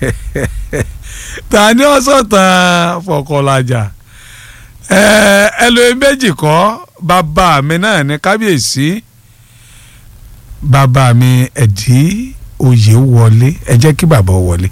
ta ni ó sọ̀tàn fọkànlájà ẹlòmí méjì kọ́ bàbá mi náà ní kábíyèsí bàbá mi ẹ̀dí oyè wọlé ẹ jẹ́ kí bàbá wọlé.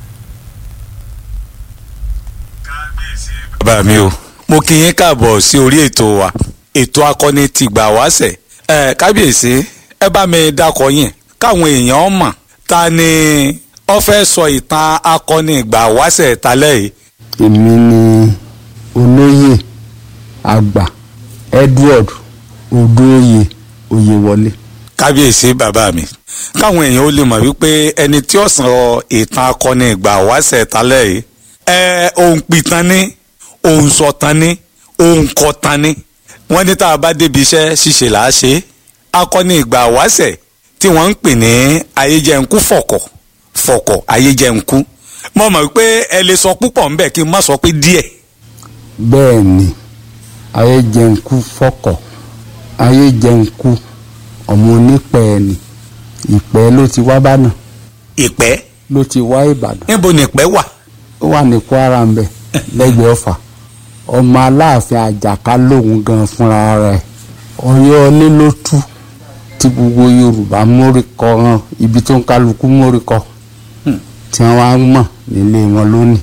bàbá mi o mo kí yín káàbọ̀ sí orí ètò wa ètò akọni ti gbà wáṣẹ̀ ẹ kábíyèsí ẹ bá mi dákọ yín káwọn èèyàn mọ̀ ta ni ó fẹ́ sọ ìtàn akọni ìgbà wáṣẹ̀ talẹ́ yìí. èmi ni olóyè àgbà Edward Odóoyè Oyèwọlé. kábíyèsí bàbá mi káwọn èèyàn ó lè mọ̀ wípé ẹni tí ó sọ ìtàn akọni ìgbà wáṣẹ̀ talẹ́ yìí ẹ òun pìtàn ni òun sọ̀tàn ni òun kọ̀tàn ni wọ́n ní tá a bá débi iṣẹ́ ṣíṣe là á ṣe akọni ìgbà wáṣẹ̀ tí wọ́n ń pè ní ayéjẹ̀ǹkú fọ̀kọ̀ fọ̀kọ̀ ayéjẹ̀ǹkú mo mọ̀ pé ẹ lè sọ púpọ̀ ńbẹ̀ kí n má sọ pé díẹ̀. bẹ́ẹ̀ ni ayéjẹ̀ǹkú fọ̀kọ̀ ayéjẹ̀ǹkú ọmọ onípẹ̀ ni ìpẹ́ ló ti wá bánà ìpẹ́ ló ti wá ìbàdàn níbo ni ìpẹ́ wà. ó wà ní kwara ń bẹ lẹ́gbẹ̀ẹ́ ọ̀fà ọmọ aláàfin àjàká lòun gan fúnra rẹ̀ ọ̀yọ́ ilé ló tú tí gbogbo yorùbá mórí kọ hàn ibi tó ń kálukú mórí kọ tí wọ́n wá mọ̀ nílé wọn lónìí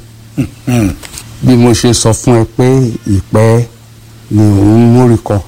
bí mo ṣe sọ fún ẹ pé ìpẹ́ ni òun mórí kọ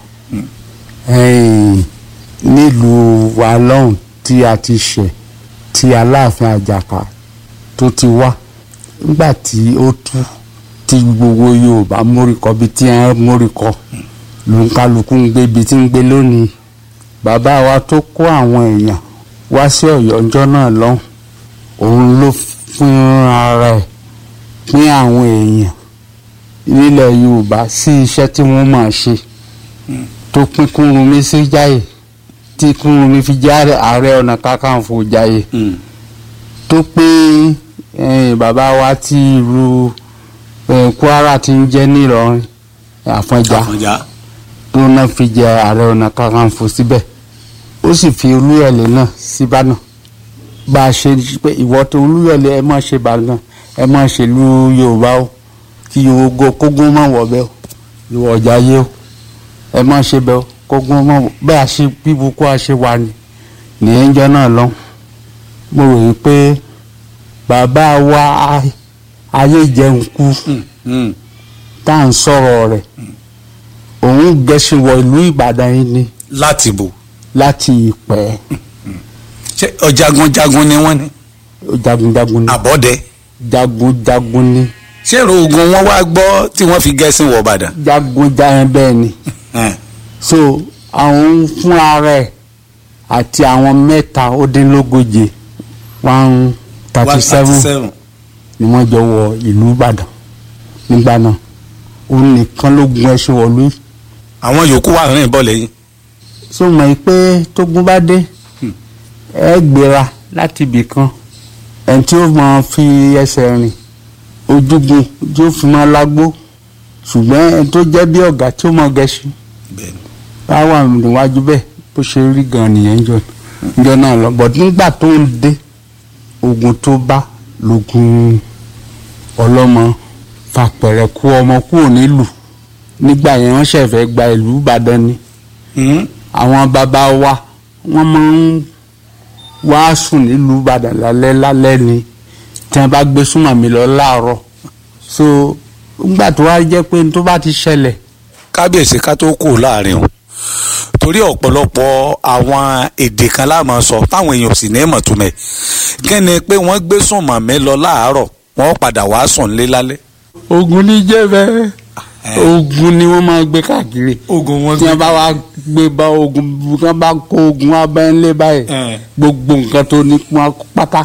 ẹ̀yìn nílùú wa lọ́hùn tí a ti ṣẹ̀ tí aláàfin àjàká tó ti wá nígbà tí ó tú tí gbogbo yorùbá móríkọ bí tí wọn móríkọ ló ń kálukú ń gbé ibi tí ń gbé lónìí bàbá wa tó kó àwọn èèyàn wá sí Ọ̀yọ́ ọjọ́ náà lọ́hùn òun ló fún ara ẹ̀ pín àwọn èèyàn nílẹ̀ yorùbá sí iṣẹ́ tí wọ́n máa ṣe tó pín Kúrúnmí sí Jáyè tí Kúrúnmí fi jẹ́ ààrẹ ọ̀nà kakanfò Jáyè tó pín bàbá wa tí ìlú Kwara ti ń jẹ́ nílọrin Àfọ̀njá tó náà fi jẹ ààrẹ ọ̀nà kakanfò síbẹ̀ ó sì fi Olúyọ̀lé náà síbàdàn bá a ṣe pé ìwọ tó Olúyọ̀lé ẹ má ṣe bàgàn ẹ má ṣe lu Yorùbá o kí Yorùbá kógún má wọ̀ bẹ́ẹ̀ o ìwọ ọ̀jà yé o ẹ má ṣe bẹ́ẹ̀ o kógún má wọ̀ bẹ́ẹ̀ a ṣe bíbukú a ṣe wà ní nìyẹn jọ náà lọ mo rò yí pé bàbá wa ayé jẹun kú tá à ń sọ̀rọ̀ rẹ̀ òun gẹ̀ẹ́sìn wọ ìlú Ìbàdàn yìí ni láti bò. láti Ìpẹ́ ṣé ọ̀jagunjagun ni wọ́n ní. jagunjagun ni àbọ̀dẹ. jagunjagun ni ṣé èrò ogun wọn wá gbọ́ tí wọ́n fi gẹ̀ẹ́sìn wọ̀ Ìbàdàn. jagunjagun bẹ́ẹ̀ ni so àwọn fúnra rẹ̀ àti àwọn mẹ́ta ó dín lógóje one thirty seven ni wọ́n jọ wọ ìlú Ìbàdàn nígbà náà òun nìkan ló gun ẹṣin wọ̀lú yìí. àwọn yòókù wà rìn bọ̀ lẹ́yìn. so mọ̀ pé tógun bá dé ẹ gbéra láti ibì kan ẹni tí ó máa fi ẹsẹ̀ rìn ojúgun tí ó fi máa lágbó ṣùgbọ́n ẹni tó jẹ́ bí ọ̀gá tí ó máa gẹṣin bá wà níwájú bẹ́ẹ̀ bó ṣe rí gan nìyẹn jọ jọ náà lọ bọ̀ nígbà tó ń dé ogun tó bá lógun ọlọ́mọ fàpẹ̀rẹ̀ kú ọmọ kúrò nílùú nígbà yẹn wọ́n ṣẹ̀fẹ̀ gba ìlú Ìbàdàn ni àwọn bàbá wa wọ́n máa ń wá sùn nílùú Ìbàdàn lálẹ́ lálẹ́ ni tí wọ́n bá gbé súnmọ́ mi lọ láàárọ̀ so nígbà tó wá jẹ́ pé tó bá ti ṣẹlẹ̀. kábíyèsí ká tó kù láàrin o torí ọ̀pọ̀lọpọ̀ àwọn èdè kan láàmú sọ táwọn èèyàn sì ní mọ̀túmẹ̀ kí ni pé wọ́n gbé súnmọ́ mi lọ láàárọ̀ wọ́n padà wá sùn lé lálẹ́. ogun ní jẹ́ bẹ́ẹ̀ ogun ni wọ́n máa gbé káàkiri ogun wọn tí wọ́n bá wá gbé bá ogun tí wọ́n bá kó ogun abẹ́ńlé báyìí gbogbo nǹkan tó ní wọn pátá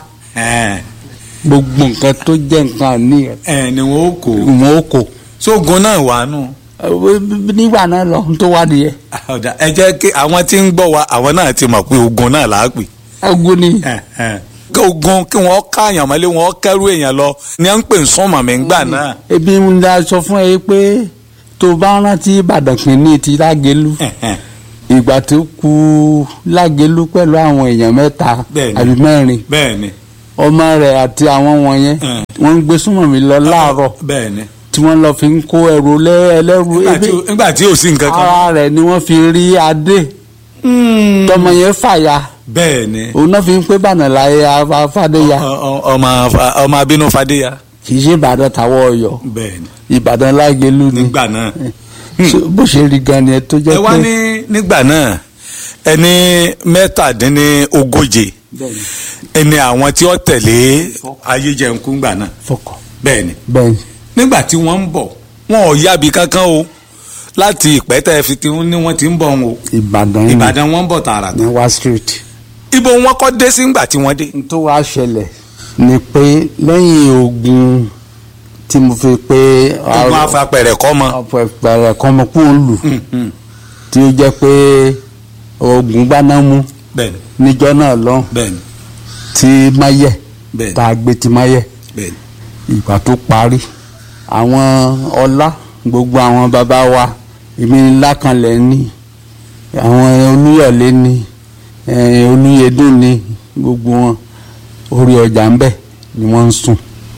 gbogbo nǹkan tó jẹ́ nǹkan àní ẹ ni wọn ó kó wọn ó kó sógun náà wà nù. nígbà náà lọ tó wá nìyẹn. ẹ jẹ́ kí àwọn tí ń gbọ́ wa àwọn náà ti mọ̀ pé ogun náà là á pè. ogun ni. kí ogun kí wọ́n káàyàn mọ́lé wọ́n kẹ́rù èèyàn lọ ni à ń pè ń sọ́mọ̀ mi ńgbà náà. ebi ń da sọ fún ẹ pé tó bá rántí Ìbàdàn kìíní ti Lágelú ìgbà tó kù Lágelú pẹ̀lú àwọn èèyàn mẹ́ta Bẹ́ẹ̀ni. àbí mẹ́rin bẹ́ẹ̀ ni ọmọ rẹ̀ àti àwọn wọ̀nyẹn Mm. wọ́n ń gbé súnmọ́ mi lọ láàárọ̀ bẹ́ẹ̀ ni tí wọ́n lọ fi ń kó ẹrù lẹ́- ẹlẹ́rù Nígbà ebi tí ò- nígbà tí ò sí nǹkan kan. ara rẹ̀ ni wọ́n fi rí adé tọmọ yẹn fàya bẹ́ẹ̀ ni òun náà fi ń pé bànà láyé afádéya Ọ- ọ- ọmọ ọmọ abínú fadéya kì í ṣe ìbàdàn tàwọn ọ̀yọ́ bẹ́ẹ̀ ni ìbàdàn lágẹlú ni nígbà náà. So, bó ṣe rí gan ni ẹ tó ẹ jẹ́ wá pé ní nígbà náà ẹni mẹ́tàdínlógóje Bẹ́ẹ̀ni, ẹni àwọn tí ó tẹ̀lé ayéjẹun gbà náà fọkàn bẹ́ẹ̀ ni bẹ́ẹ̀ni nígbà tí wọ́n ń bọ̀ wọn ò yábi kankan o láti ìpẹ́tẹ́ fi ti ní wọ́n ti ń bọ̀ wọn o ìbàdàn ni ìbàdàn wọn ń bọ̀ tààràtà ní wá street. ibo wọn kọ́ dé sí ńgbà tí wọ́n dé. n tó wá ṣẹlẹ̀ ni pé lẹ́yìn ogun tí mo fi pé ogun afapẹ̀rẹ̀ kọ́ mọ. ọ̀pẹ̀pẹ̀rẹ̀ kan mo kú ń lù tí ó jẹ́ pé ogun gbaná mú bẹ́ẹ̀ni níjọ́ náà lọ bẹ́ẹ̀ni tí máyẹ̀ bẹ́ẹ̀ni tá a gbé ti máyẹ̀ bẹ́ẹ̀ni ìgbà tó parí àwọn ọlá gbogbo àwọn bàbá wa èmi ní lákànlẹ̀ ní àwọn olúyọ̀lé ní eh, olúyẹdùn ní gbogbo wọn orí ọjà ń bẹ ni wọ́n ń sùn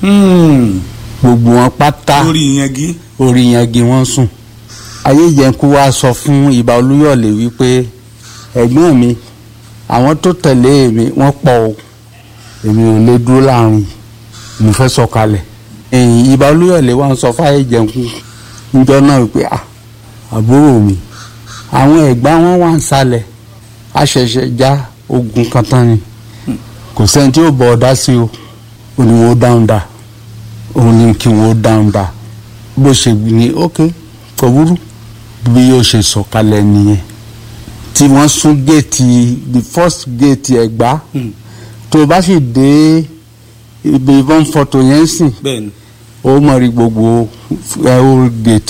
gbogbo wọn pátá lórí yangi. orí yangi wọ́n ń sùn ayéjẹ̀kú wa sọ fún ìbà olúyọ̀lé wípé ẹ̀gbọ́n mi àwọn tó tẹ̀lé mi wọ́n pọ̀ o èmi ò lè dúró láàrin mo fẹ́ sọ̀kalẹ̀ ẹ̀yìn ìbà olúyọ̀lé wa ń sọ fáyé jẹ̀kú níjọ́ náà wípé à àbúrò mi àwọn ẹ̀gbá wọn wà ń sálẹ̀ a ṣẹ̀ṣẹ̀ já ogun kan tán ni kò sẹ́ni tí ó bọ̀ ọ́ dá sí o ò ní wo dáhùn dá òun ní kí wọ́n dáhùn dá bó ṣe ní ok kò burú bí yóò ṣe sọ̀kalẹ̀ nìyẹn tí wọ́n sún géètì the first géètì ẹ̀gbá tó o bá sì dé ibi ìbọn fọ́tò yẹn sìn bẹ́ẹ̀ni. ó mọ̀ rí gbogbo ẹ̀ old gate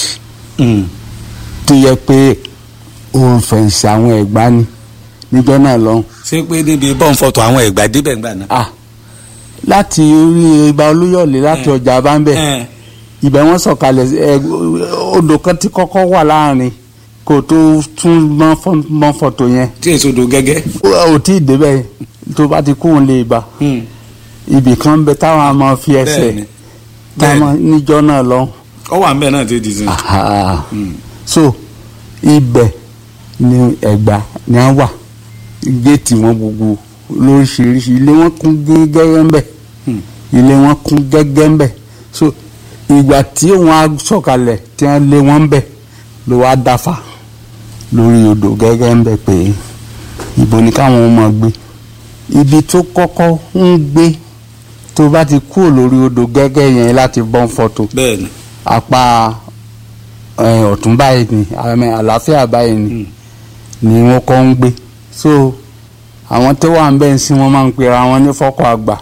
tó yẹ pé òun fẹ̀ǹsì àwọn ẹ̀gbá ni níjọ́ náà lọ́hùn. ṣé pé níbi bọ́ǹ fọ́tò àwọn ìgbà débẹ̀ ńgbà náà. ah láti orí ibà olúyọ̀lé láti ọjà abáńbẹ̀ ibẹ̀ wọ́n sọ̀kalẹ̀ ẹ odò kan tí kọ́kọ́ wà láàrin kò tó tún mọ́ fọ́- mọ́ fọ́tò yẹn tí èso do gẹ́gẹ́. ó ò tí ì débẹ̀ yẹn tó bá ti kóun lè bá ibì kan ń bẹ táwọn a máa fi ẹsẹ̀ bẹ́ẹ̀ni táwọn níjọ́ náà lọ́hùn. ọ wà ń bẹ̀ náà ti di sin. Aha. so ibẹ̀ ni ẹ̀gbá ni a wà géètì wọn gbogbo lóríṣiríṣi ilé wọn kún gẹ́gẹ́ ń bẹ̀ ilé wọn kún gẹ́gẹ́ ń bẹ̀ so ìgbà tí wọn á sọ̀kalẹ̀ tí wọ́n lé wọn ń bẹ̀ ló wá dáfà lórí odò gẹ́gẹ́ ń bẹ̀ pé ibo ni káwọn máa gbé ibi tó kọ́kọ́ ń gbé tó bá ti kúrò lórí odò gẹ́gẹ́ yẹn láti bọ́n fọ́tò bẹ́ẹ̀ni. apá ẹ, ọ̀tún báyìí ni àmì àlàáfíà báyìí ni ni wọ́n kọ́ ń gbé so àwọn tó wà ń bẹ̀ ń sin wọ́n máa ń pera wọn ní fọ́kọ̀ àgbà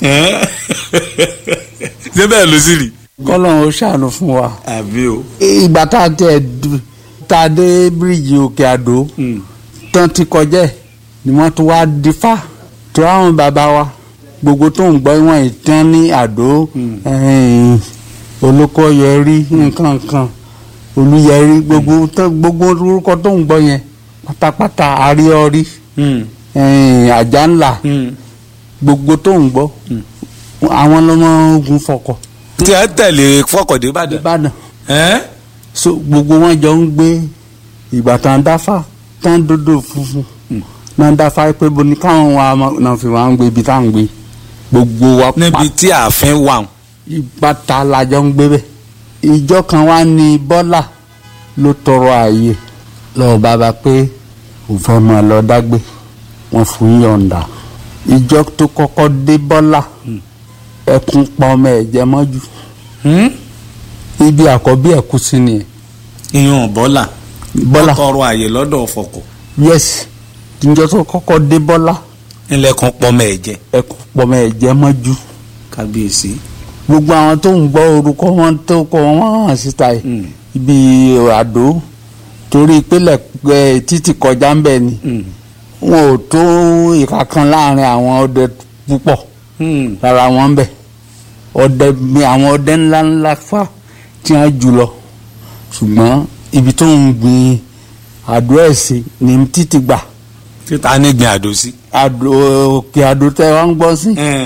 ṣé bẹ́ẹ̀ ló sì rí. kọ́lọ́n ó ṣàánú fún wa àbí o. ìgbà tá a tẹ̀ d- tá a dé bíríìjì òkè àdó tán ti kọjá ẹ̀ ni wọ́n tún wá dífá tó àwọn bàbá wa gbogbo tó ń gbọ́ wọn ìtàn ní àdó ẹ̀yìn olóko yẹrí nǹkan kan olúyẹrí gbogbo tó- gbogbo orúkọ tó ń gbọ́ yẹn pátápátá àríọrí ẹ̀yìn àjà ńlá gbogbo tó ń gbọ́ àwọn lọ́mọ ogun fọkọ̀ tí ẹ tẹ̀lé fọkọ̀dé ìbàdàn. ìbàdàn ẹ́ so gbogbo wọn jọ ń gbé ìgbà tán dáfà tán dodo funfun náà dáfà pé bo ní káwọn wa ma- náà fi wá ń gbé ibi tá à ń gbé gbogbo wa níbi tí ààfin wà. ìbáta la jọ ń gbé bẹ ìjọ kan wá ní bọ́là ló tọrọ ààyè lọ́wọ́ bàbá pé ò fẹ́ máa lọ dágbé wọn fún yọ̀ǹda ìjọ tó kọ́kọ́ dé bọ́là ẹkún pa ọmọ ẹ̀ jẹ mọ́jú ibi àkọ́bí ẹ̀kú sí nìyẹn ìyọ̀n bọ́là. bọ́là tọrọ àyè lọ́dọ̀ fọkọ̀. yes ìjọ tó kọ́kọ́ dé bọ́lá ńlẹ̀kùn pọ́mọ ẹ̀jẹ̀. ẹkún pọmọ ẹ̀jẹ̀ mọ́jú kábíyèsí. gbogbo àwọn tó ń gbọ́ orúkọ wọn tó kọ wọn hàn síta yìí ibi àdó torí ìpínlẹ̀ ẹ, títì kọjá ń bẹ̀ ni wọn ò tó ìka kan láàrin àwọn ọdẹ púpọ̀ lára wọn ń bẹ̀ ọdẹ mi àwọn ọdẹ ńlá ńlá fà tí wọ́n jù lọ ṣùgbọ́n ibi tó ń gbin àdó ẹ̀ sí ni títì gbà títa ní gbin àdó sí. àdó òkè àdó tẹ wá ń gbọ́ sí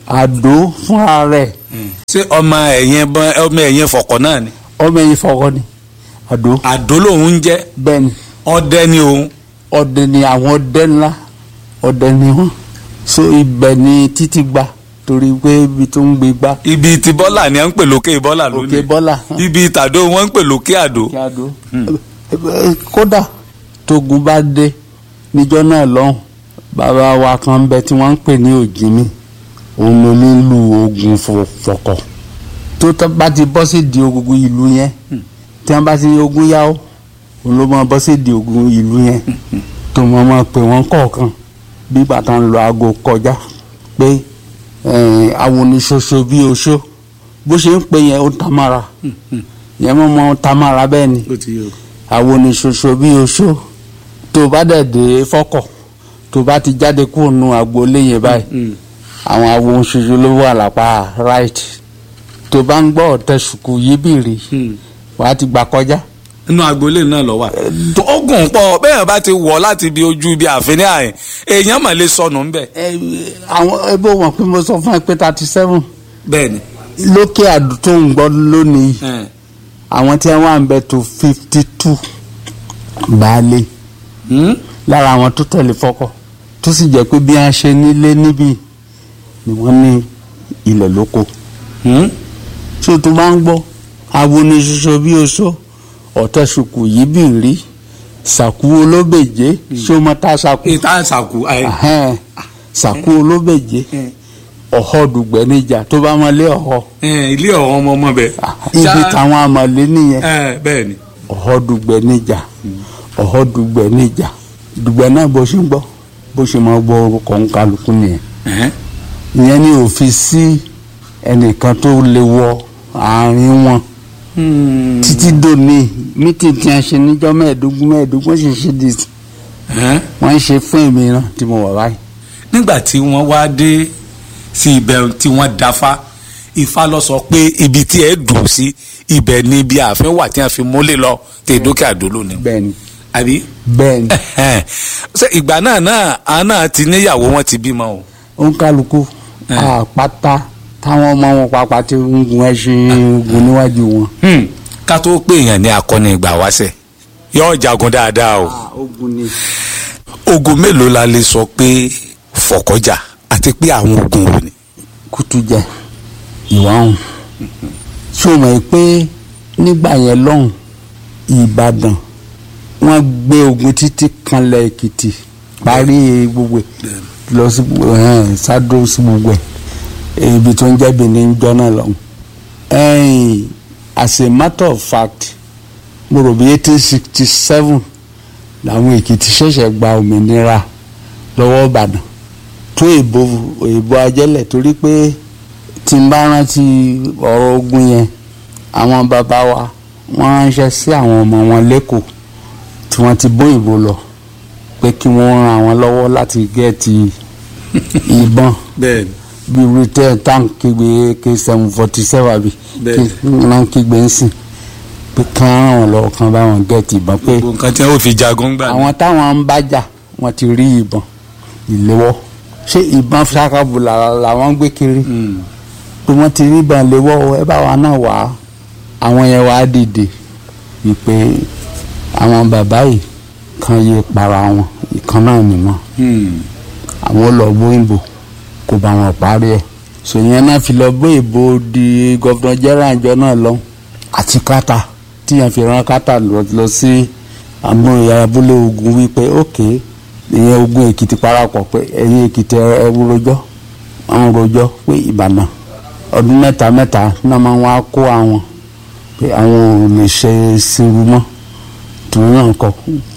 àdó fúnra rẹ̀ ṣé ọmọ ẹ̀yìn bọ́n- ọmọ ẹ̀yìn fọ̀kọ̀ náà ni ọmọ ẹ̀yìn fọwọ́ ni àdó àdó lòun ń jẹ́ bẹ́ẹ̀ ni ọdẹ ni òun ọdẹ ni àwọn ọdẹ ńlá ọdẹ ni wọn so ibẹ̀ ni títí gba torí pé ibi tó ń gbé gbá ibi tí bọ́là ni à ń pè lókè bọ́là òkè lónìí bọ́là ibi tàdó wọn ń pè lókè àdó kí a dó kódà tógun bá dé níjọ́ náà lọ́hùn bàbá wa kan bẹ tí wọ́n ń pè ní òjìmí òun ló nílù ogun fọ- fọkọ̀ tó tọ́ bá ti bọ́ sí di ogun ìlú yẹn tí wọ́n bá ti ní ogun yá ó òun ló máa bọ́ sí di ogun ìlú yẹn tó mọ́ máa pè wọ́n kọ̀ọ̀kan bí bàtà ń lọ aago kọjá pé eh, àwọn oníṣoṣo bí oṣó bó ṣe ń pè yẹn ó tamara yẹn mọ́ mọ́ tamara bẹ́ẹ̀ ni àwọn oníṣoṣo bí oṣó tó bá dẹ̀ dé fọ́kọ̀ tó bá ti jáde kúrò nù agboolé yẹn báyìí àwọn àwọn oṣoṣo ló wà lápá right tó bá ń gbọ́ ọ̀tẹ̀ ṣùkú yíbìrì wàá ti gbà kọjá inú agboolé náà lọ wà. ogun pọ̀ bẹ́ẹ̀ bá ti wọ̀ láti ibi ojú ibi àfin ní àyìn èèyàn mà lè sọnù ńbẹ̀. ẹ àwọn ẹbí wọn pé mo sọ fún ẹ pé thirty seven bẹ́ẹ̀ni. lókè àdó tó ń gbọ́ lónìí àwọn tí wọ́n wà ń bẹ tó fifty two baálé lára àwọn tó tẹ̀lé fọ́kọ̀ tó sì jẹ́ pé bí wọ́n ṣe nílé níbí ni wọ́n ní ilẹ̀ lóko tí o tó bá ń gbọ́ awo ni ṣoṣo bí oṣó ọ̀tẹ̀ ṣùkù yìí bì rí sàkú olóbèjé ṣé o mọ tá a sàkú ìta àṣàkù ayé. Ahẹ́n, sàkú olóbèjé ọ̀họ́ dùgbẹ́ níjà tó bá mọlé ọ̀họ́ ilé ọ̀hún ọmọ ọmọ bẹ̀. ibi táwọn amọ̀lé nìyẹn bẹ́ẹ̀ni. ọ̀họ́ dùgbẹ́ níjà ọ̀họ́ dùgbẹ́ níjà dùgbẹ́ náà bó ṣe ń gbọ́ bó ṣe máa gbọ́ orúkọ ń kálukú nìyẹn ìyẹn ni òfin sí ẹnìkan tó lè wọ àárín wọn títí dòní mítì tí a ṣe níjọ́ mẹ́ẹ̀ẹ́dógún mẹ́ẹ̀ẹ́dógún ṣe ṣe di wọ́n ń ṣe fún èmi náà tí mo wà báyìí. nígbà tí wọ́n wá dé sí ibẹ̀ tí wọ́n dáfá ifá lọ sọ pé ibi tí ẹ dùn sí ibẹ̀ ni ibi ààfin wà tí wọ́n fi múlẹ̀ lọ tẹ dókè àdó lónìí. bẹ́ẹ̀ni àbí. bẹ́ẹ̀ni ṣe ìgbà náà náà àwọn náà ti níyàwó wọn ti bímọ o. ó ń kálukú àpáta táwọn ọmọ wọn pàápàá ti ń gun ẹṣin gun níwájú wọn. Hmm. ká tó pé èèyàn ní akọni ìgbà wáṣẹ yóò jagun dáadáa o. ogun ni. ogun mélòó la lè sọ pé fọkọjà àti pé àwọn ogun wo ni. kùtù jẹ ìwà ọ̀hún ṣé o mọ̀ pé nígbà yẹn lọ́hùn ìbàdàn wọ́n gbé ogun títí kanlẹ̀ èkìtì parí gbogbo ẹ̀ lọ sí ẹ̀hẹ́n, sádó sí gbogbo ẹ̀ ibi tó ń jẹ́ benin jọ́nà lọ́hùn. ẹ̀yìn as a matter of fact mo rò bí eighteen sixty seven làwọn èkìtì ṣẹ̀ṣẹ̀ gba òmìnira lọ́wọ́ ìbàdàn tó èbó èbó ajẹ́lẹ̀ torí pé tí n bá rántí ọ̀rọ̀ ogun yẹn àwọn bàbá wa wọ́n ránṣẹ́ sí àwọn ọmọ wọn lẹ́kọ̀ọ́ tí wọ́n ti bó ìbò lọ pé kí wọ́n ran àwọn lọ́wọ́ láti gẹ́ẹ̀tì ìbọn bẹ́ẹ̀ni. bí britain tank kígbe k seven forty seven àbí Bẹ́ẹ̀ni. kí wọ́n kígbe ń sìn pé kí wọ́n ràn wọ́n lọ́wọ́ kí wọ́n bá wọn gẹ́ẹ̀tì ìbọn pé gbogbo nǹkan tí wọn ò fi jagun gbà. àwọn táwọn ń bájà wọ́n ti rí ìbọn ìléwọ́ ṣé ìbọn ṣàkàbùlà làwọn gbé kiri pé wọ́n ti rí ìbọn léwọ́ ẹ bá wa náà wá àwọn yẹn wá dìde wípé àwọn bàbá yìí kan yé para wọn ìkan náà nìmọ̀ àwọn lọ gbóyìnbó kò bá wọn parí ẹ̀ sòyẹn náà fi lọ bó ìbò di gọ́vnà jẹ́rà ìjọ náà lọ àti kátà tíyẹn fi rán kátà lọ lọ sí àmúyẹ abúlé ogun wípé ókè ìyẹn ogun èkìtì parapọ̀ pé ẹ̀yin èkìtì ẹ rojọ́ àwọn rojọ́ pé ìbàdàn ọdún mẹ́ta mẹ́ta náà máa wá kó àwọn pé àwọn ò lè ṣe sinru mọ́ tòun náà kọ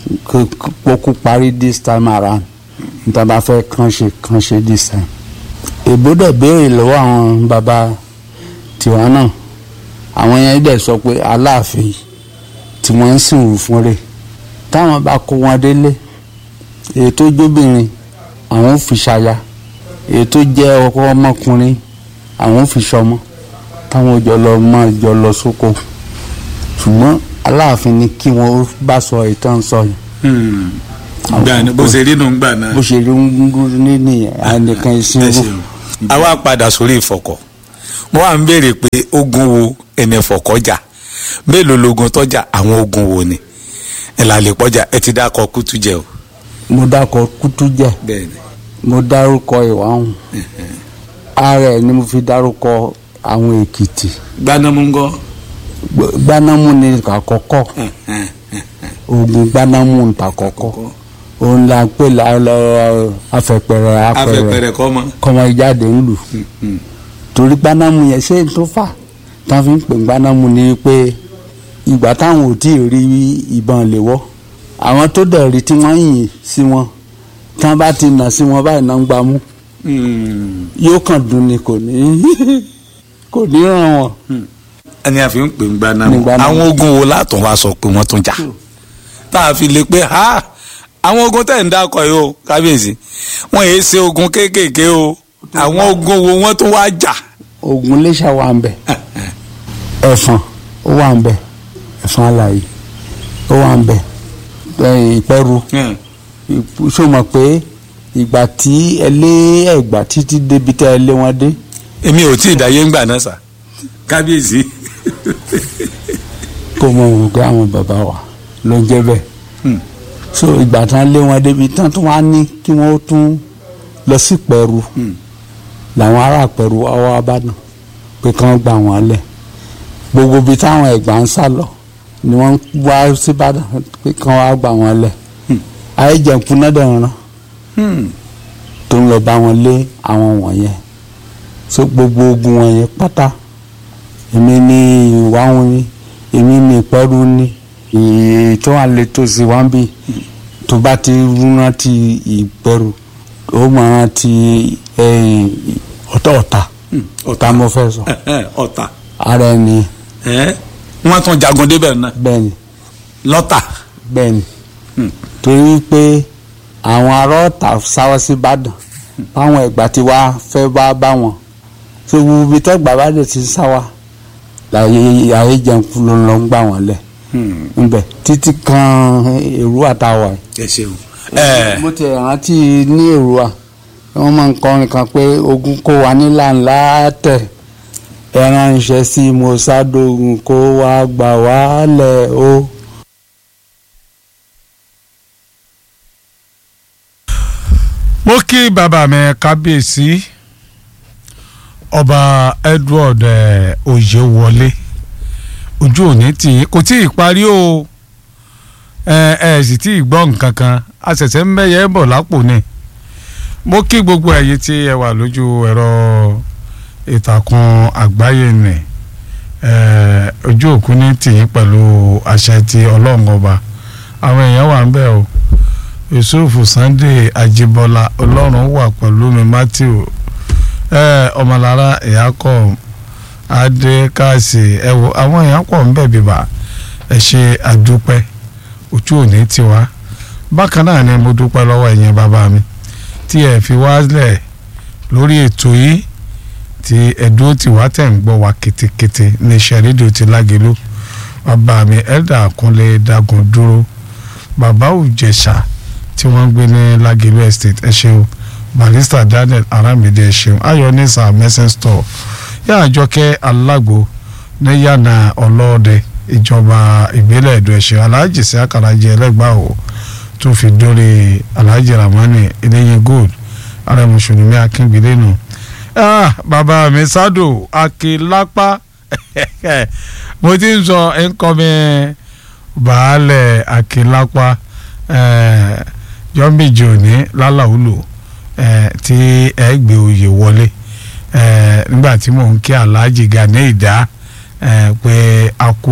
kókó parí this time around níta bá fẹ́ kàn ṣe kàn ṣe this time. èbó dẹ̀ béèrè lọ́wọ́ àwọn bàbá tiwa náà àwọn yẹn dẹ̀ sọ pé aláàfin tí wọ́n ń sìn wù fún rẹ̀ táwọn bá kó wọn délé èyí tó jóbìnrin àwọn ò fi ṣaya èyí tó jẹ́ ọkọ ọmọkùnrin àwọn ò fi ṣọmọ táwọn jọ lọ mọ jọ lọ sóko ṣùgbọ́n aláàfin ni kí wọ́n bá sọ ìtàn sọ yìí gbà ní bó ṣe rí nù gbà náà. bó ṣe rí ń ní nìyẹn ànìkan ẹ ìsinmi ṣeun àwa padà sórí ìfọ̀kọ̀ mo wà ń béèrè pé ogun wo ẹni ìfọ̀kọ̀ jà mélòó logun tọ́jà àwọn ogun wo ni ẹ là lè pọ́jà ẹ ti dákọ̀ kútú jẹ o. mo dákọ̀ kútú jẹ bẹ́ẹ̀ni mo dárúkọ ìwáhùn ara ẹ̀ ni mo fi dárúkọ àwọn èkìtì gbanámúngọ́. Gb- gbánámù ni àkọ́kọ́ ogun gbánámù ni àkọ́kọ́ òun la pè lálọ afẹpẹrẹ apẹrẹ afẹ́pẹ̀rẹ̀ kọ́ mọ́. kọmọ ìjáde ńlù torí gbánámù yẹn ṣé n tó fà táwọn fi ń pè gbánámù ni pé ìgbà táwọn ò tí ì rí ìbọn léwọ́ àwọn tó dẹ̀ rí tí wọ́n yìn sí wọn tí wọ́n bá ti nà sí wọn báyìí náà ń gbámú yóò kàn dùn ni kò ní kò ní ràn wọ́n. ẹni àfi ń pè ń gbaná Ní gbaná. àwọn ogun wo látọ̀ wá sọ pé wọ́n tún jà tá a fi lè pé ha àwọn ogun tẹ̀ ń dákọ̀ yìí o kábíyèsí wọ́n yéé ṣe ogun kéékèèké o àwọn ogun wo wọ́n tún wá jà. ogun lẹ́sà wà ń bẹ̀ ẹ̀fọn ó wà ń bẹ̀ ẹ̀fọn alàyè ó wà ń bẹ̀ ẹ̀, ìpẹ́rù ṣó mọ̀ pé ìgbà tí ẹ lé ẹ̀gbà títí débi tẹ́ ẹ lé wọn dé èmi ò tí ì dáyé ń gbà náà sà kábíyèsí. kó mọ òun pé àwọn bàbá wa ló ń jẹ́ bẹ́ẹ̀ Hmm. so ìgbà tán lé wọn débi tán tó wá ní kí wọ́n tún lọ sí pẹ̀rù Hmm. làwọn ará pẹ̀rù wá wá bàdàn pé kán gbà wọ́n lẹ̀ gbogbo ibi táwọn ẹ̀gbà ń sá lọ ni wọ́n wá sí bàdàn pé kán wá gbà wọ́n lẹ̀ Hmm. ayéjẹ̀kú náà dẹ̀ rán Hmm. tó ń lọ bá wọn lé àwọn wọ̀nyẹn so gbogbo ogun wọ̀nyẹn pátá èmi ní ìwà wọn ni èmi ní ìpẹ́rù ni èyí tó wà lè tó sí wọn bí tó bá ti rántí ìpẹ́rù ó máa rántí ẹ̀yìn ọ̀tá ọ̀tá ọ̀tá mo fẹ́ sọ ọ̀tà ara ẹni wọ́n tún jagun débẹ̀ náà bẹ́ẹ̀ ni lọ́tà. bẹ́ẹ̀ ni Hmm. torí pé àwọn ará ọ̀tá sáwọ́ sí ìbàdàn báwọn ẹ̀gbà tí wàá fẹ́ bá bá wọn tó gbogbo ibi tẹ́gbà bá dẹ̀ ti sáwà láyé ayé jẹun kú ló ń lọ ń gbà wọ́n lẹ̀ ńbẹ títí kan èrú àtàwà ẹ ṣeun. yìí. mo ti rántí ní èrú à wọ́n máa ń kọrin kan pé ogun kó wa nílà ńlá tẹ̀ ẹran ìṣẹ́ sí mọ́sádógún kó wa gbà wá lẹ̀ o. mo kí bàbá mi kábíyèsí ọba edward eh, oyewọlé ojú òní tì í kò tí ì parí o ẹ ẹ sì tí ì gbọ́ nǹkan kan a ṣẹ̀ṣẹ̀ ń bẹ̀yẹ̀ bọ̀ lápò ni mo kí gbogbo ẹ̀yin tí ẹ wà lójú ẹ̀rọ ìtàkùn àgbáyé nì ẹ ojú òkú ní tì í pẹ̀lú àṣẹ ti ọlọ́run ọba àwọn èèyàn wà ń bẹ̀ o yusuf sunday ajibola ọlọ́run wà pẹ̀lú mi matthew ẹ ọmọlára ìyákọ̀ adékàsì ẹ wo àwọn èèyàn pọ̀ ń bẹ̀ bíbà ẹ ṣe àdúpẹ́ ojú òní tiwa bákan náà ni mo dúpẹ́ lọ́wọ́ ẹ̀yin bàbá mi tí ẹ fi wálẹ̀ lórí ètò yìí tí ẹ̀dúró tí wàá tẹ̀ ń gbọ́ wa kétékété ní iṣẹ́ rédíò ti lágẹ̀lú bàbá mi ẹ̀dà kúnlẹ̀ dagun dúró bàbá òjẹ̀ṣà tí wọ́n ń gbé ní lágẹ̀lú estate ẹ ṣeun barista daniel aramide ẹ ṣeun ayọ̀nìsà messing store yá àjọkẹ́ alágbo ní yànnà ọlọ́ọ̀dẹ ìjọba ìbílẹ̀ èdò ẹ̀ṣẹ̀ aláàjì sí àkàràjẹ ẹlẹ́gbàá o tó fi dórí aláàjì ramani eléyìn gold ààrẹ mùsùlùmí akíngbélé nù. Ah, bàbá mi sádò akínlápá mo ti ń sọ nǹkan mi baálẹ̀ akínlápá jọ́mbìjì òní lálàúlò tí ẹ gbé oyè wọlé nígbà tí mò ń kí aláàjì gani ìdá pé a kú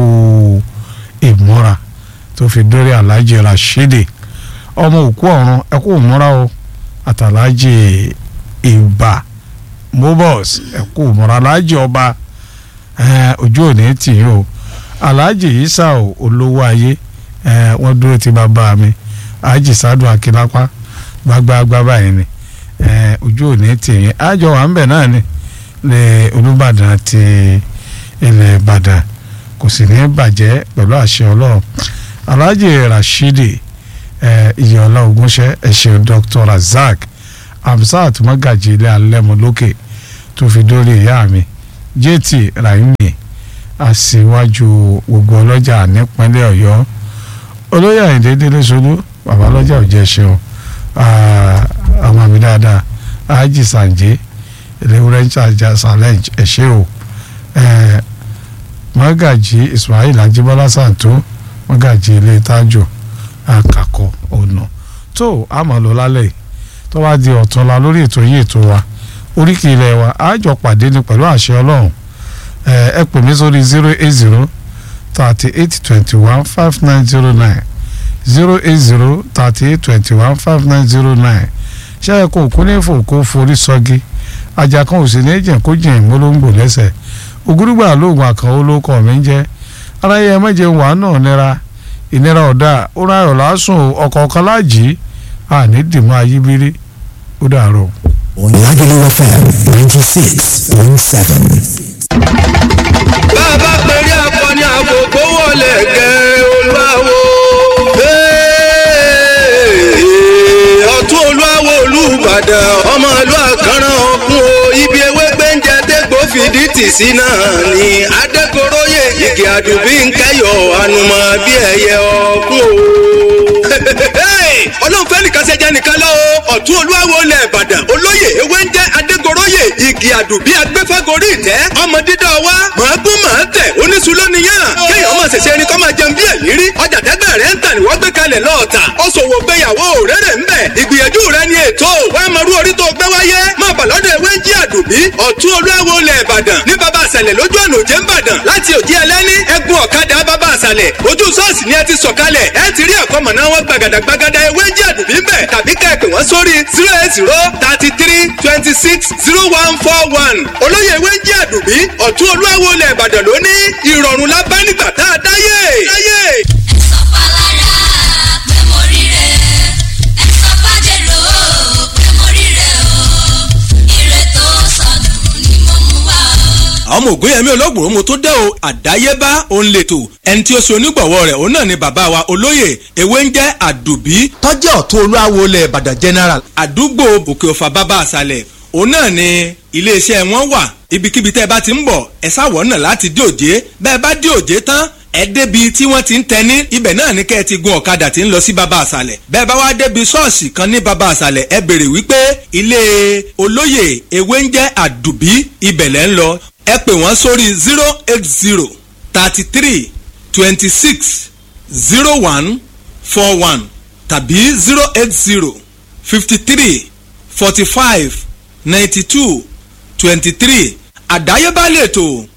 ìmúra tó fi dórí aláàjì rashidi ọmọ òkú ọ̀run ẹ kú ìmúra o àtàlájì ìbà mobus ẹ kú ìmúra aláàjì ọba ojú òní tì í o aláàjì isa o olówó ayé wọ́n dúró ti bàbá mi àjì sádùn akínlápá gbágbáágbá báyìí ni ojú òní tì í àjọ wà ń bẹ̀ náà ni lè olùbàdàn ti ilẹ̀ ìbàdàn kò sì ní bàjẹ́ pẹ̀lú àṣẹ ọlọ́run alhaji rashidi iyọ̀lá ogunṣẹ́ ẹ̀ṣẹ̀ dr razak hamzat magaji ilé alẹ́mu lókè tó fi dórí ìyá mi jt raimi aṣíwájú gbogbo ọlọ́jà nípínlẹ̀ ọ̀yọ́ olóyè àyìndé délé solú bàbá ọlọ́jà ò jẹ́ ṣeun àwọn àmì dáadáa aájì sànjẹ́ ìléwúrẹ́ ń ṣàjà challenge ẹ̀ṣẹ́ o mọ́gàjì ismail ajíbọ́lá sàǹtó mọ́gàjì ilé tájò àkàkọ́ ọ̀nà tó àmọ́ lọ lálẹ́ tó wá di ọ̀túnla lórí ètò yìí ètò wa oríkì ilẹ̀ wa àjọ pàdé ni pẹ̀lú àṣẹ ọlọ́run ẹ pè mí sórí zero eight zero thirty eight twenty one five nine zero nine zero eight zero thirty eight twenty one five nine zero nine ṣé ẹ kò kú ní fòkó forí sọ́gi ajá kan ò sì ní jìn kó jìn ìmúlóńgbò lẹ́sẹ̀ ògúrúgbà lóògùn àkànwó ló kọ̀ mí jẹ́ aráyé ẹ mẹ́jẹ wà náà nira ìnira ọ̀dà ó ráyọ̀ lásùn ọ̀kọ̀ọ̀kan láàjì àní dìmọ́ ayíbírí ó dàrọ̀. Lagelu FM ninety six point seven. bàbá pẹ̀lú akọni àkókò wọlé gẹ̀ olúwawo. ọ̀tún olúwawo olùbàdàn ọmọ ìlú àkànràn ọ̀kun o ibi ewé gbẹ́ǹjẹ dégbò fìdí tì sí náà ni adékoróyè igi àdùbí ń kẹyọ̀ ànùmọ̀ bí ẹyẹ ọ̀kun o. ọlọ́run fẹ́ nìkan ṣẹjẹ nìkan lọ́wọ́ ọ̀tún olúwawo lẹ̀ ìbàdàn olóyè ewé ń jẹ́ adégoróyè igi àdùbí agbẹ́fẹ́gorí ìtẹ́ ọmọ dídá wa màá gún màá tẹ̀ oníṣu lónìyàn kéèyàn máa ṣẹ̀ṣẹ̀ ẹni kọ́ máa jẹun bí ẹ̀yìn rí ọjà tẹ́gbẹ́ rẹ̀ ń tà ní wọ́n gbé kalẹ̀ lọ́ọ̀tà ó ṣòwò gbéyàwó rere ń bẹ̀ ìgbìyànjú rẹ̀ ni ètò wàá máa rú orí tó gbé wáyé máa bà lọ́dọ̀ ewé ń jí àdùbí ọ̀tún olúwawo lẹ̀ ìbàdàn ní baba àṣàlẹ̀ lójú ọ̀nà òjé ńbàdàn láti òjì ẹlẹ́ni ẹgbùn ọ̀kadà baba àṣàlẹ̀ ojú ṣọ́ọ̀ṣì ni ẹ ti sọ̀kalẹ̀ ẹ ti rí ẹ̀kọ́ mọ̀nà wọn gbàgàdà gbàgàdà ewé ń jí àdùbí ń bẹ̀ tàbí kẹ́ẹ̀pẹ̀ wọ́n sórí zero eight zero thirty three twenty six zero one four one olóyè ewé ń jí àdùbí ọ̀tún olúwawo lẹ̀ ìbàdàn lónìí ìrọ̀rùn la bá nígbà tá a dáyé. dáyé. ẹ̀sọ́ palára pé mo rí rẹ̀ ẹ̀sọ́ pàjẹ́rò pé mo rí rẹ̀ o ire tó sọnù ni mo mú wá o. ọmọ ògúnyẹmí olóògbòrò mo tó dé o àdáyébá òun lètò ẹni tí ó ṣe onígbọ̀wọ́ rẹ̀ òun náà ni bàbá wa olóyè ewé ń jẹ́ àdùbí tọ́jú ọ̀tún olúwawo ilẹ̀ ìbàdàn general àdúgbò òkè ọ̀fà bàbá àṣàlẹ̀ òun náà ni iléeṣẹ́ wọn wà ibikíbi tẹ́ ẹ bá ti ń bọ̀ ẹ sáwọ̀ náà láti dé òjé bẹ́ẹ̀ bá dé òjé tán ẹ débi tí wọ́n ti ń tẹni ibẹ̀ náà ni kẹ́ ẹ ti gun ọ̀kadà tí ń lọ sí baba àṣàlẹ̀ bẹ́ẹ̀ bá wá débi ṣọ́ọ̀ṣì kan ní baba àṣàlẹ̀ ẹ béèrè wípé ilé olóyè ewé ń jẹ́ àdùbí ibẹ̀ lẹ́ ń lọ ẹ pè wọ́n sórí zero eight zero thirty three twenty six zero one four one tàbí zero eight zero fifty three forty five ninety two twenty three àdáyébá lètò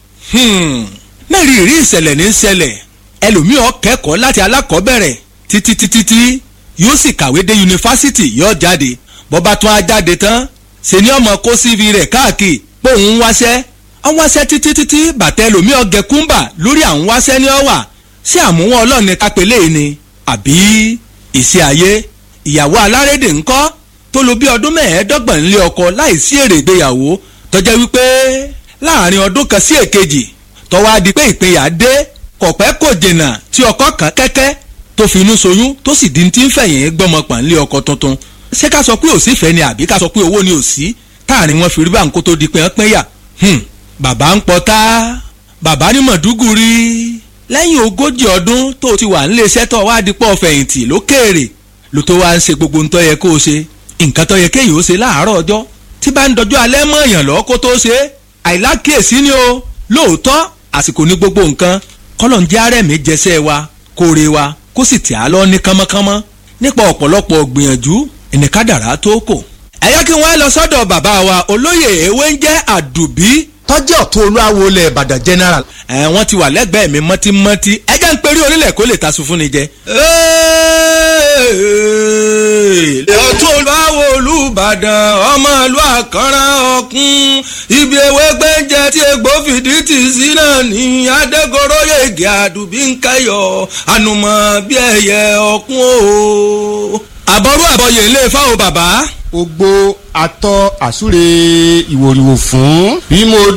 mẹ́rin ìrí ìṣẹ̀lẹ̀ ní ṣẹlẹ̀ ẹlòmíràn kẹ́kọ̀ọ́ láti alákọ̀ọ́bẹ̀rẹ̀ títí títí tí yóò sì kàwé dé yunifásitì yóò jáde bọ́ba tún á jáde tán ṣe ni ọmọ kó cv rẹ̀ káàkiri pé òun ń wáṣẹ́ ọ̀n wáṣẹ́ títí títí bàtẹ́ ẹlòmíràn gẹkúmbà lórí àwọn wáṣẹ́ ní ọ̀wà ṣé àmúwọ́n ọlọ́ọ̀ni kápẹ́lẹ́ yìí ni àbí ìṣe ayé ìyàwó alárédè ńkọ́ tó lo bí ọdún mẹ́ẹ̀ẹ́dọ́gbọ̀n nílé ọkọ láìsí èrè ìgbéyàwó tọ́jẹ́ wípé láàrin ọdún kan sí èkejì tọ́wọ́ á di pé ìpínyà dé kọ̀pẹ́ kò jìnnà tí ọkọ kan kẹ́kẹ́ tó fi inú soyún tó sì di ti ń fẹ̀yìn gbọ́mọpọ̀n nílé ọkọ tuntun ṣé ká sọ pé òsì fẹ́ ni àbí ká sọ pé owó ni òsì táàrin wọn fi rí báńkó tó di pé wọ́n pínyà bàbá ń pọtá bàbá ní mọ̀dúgùrí lẹ́yìn ogójì ọdún tó ti wà nílé iṣẹ́ tó wá dípọ̀ fẹ̀yìntì lókèèrè ló tó wá ń ṣe gbogbo ntọ́ yẹ kó o ṣe nǹkan tó yẹ kéèyàn ó ṣe láàárọ̀ ọjọ́ tí bá ń dọjọ́ alẹ́ mọ́ èèyàn lọ́wọ́ kó tó ṣe àìlákèésí ni o lóòótọ́ àsìkò ní gbogbo nǹkan kọ́lọ̀ ń jẹ́ àrẹ̀mí jẹsẹ́ wa kóore wa kó sì tì á lọ ní kánmọ́kánmọ́ nípa ọ̀pọ̀lọpọ̀ gbìyànjú ìnìkádàrá tó kò. ẹ yẹ kí wọ́n lọ sọ́dọ̀ bàbá wa olóyè ewé ń jẹ́ àdùbí tọ́jú ọ̀tún olúwawo ilẹ̀ ìbàdàn general. ẹ wọ́n ti wà lẹ́gbẹ̀ẹ́ mi mọ́tímọ́tí ẹ jẹ́ ń perí orílẹ̀ kó lè tasun fún ni jẹ. ọ̀tún olúwawo olùbàdàn ọmọ ìlú àkànrán ọ̀kún ibi ewé gbẹ́jẹ tí egbò fìdí tì sí náà ní adégoróyè ègè àdùbí ń kẹyọ ànùmọ̀ bí ẹyẹ ọ̀kún o. àbọ̀rú àbọ̀yè ilé fáwọn bàbá gbogbo atọ́ àsúre ìwòrìwò fún bí mo